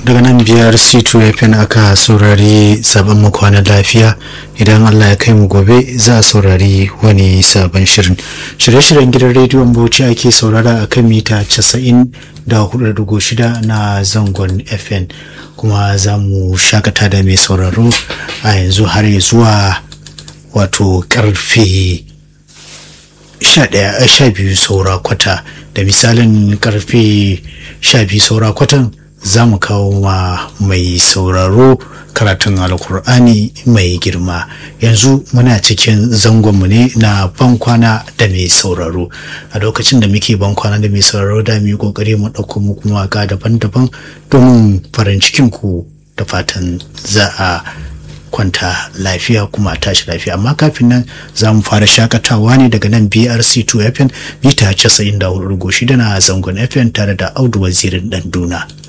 daga nan biyar c2 fm aka saurari zaben mu kwana lafiya idan allah ya kai mu gobe za a saurari wani sabon shirin shirye-shiryen gidan rediyon bauchi ake saurara a kan mita 94.6 na zangon fm kuma za mu shakata da mai sauraro a yanzu har zuwa wato karfe 12 saura kwata da misalin karfe 12 saura kwatan za mu kawo ma mai sauraro karatun alkur'ani mai girma yanzu muna cikin zangonmu ne na bankwana da mai sauraro a lokacin da muke bankwana da mai sauraro da mu yi kokari mu ɗauko mu kuma waka daban-daban domin farin cikin ku da fatan za a kwanta lafiya kuma tashi lafiya amma kafin nan za mu fara shakatawa ne daga nan brc 2 fm mita 94.6 na zangon fm tare da audu wazirin danduna.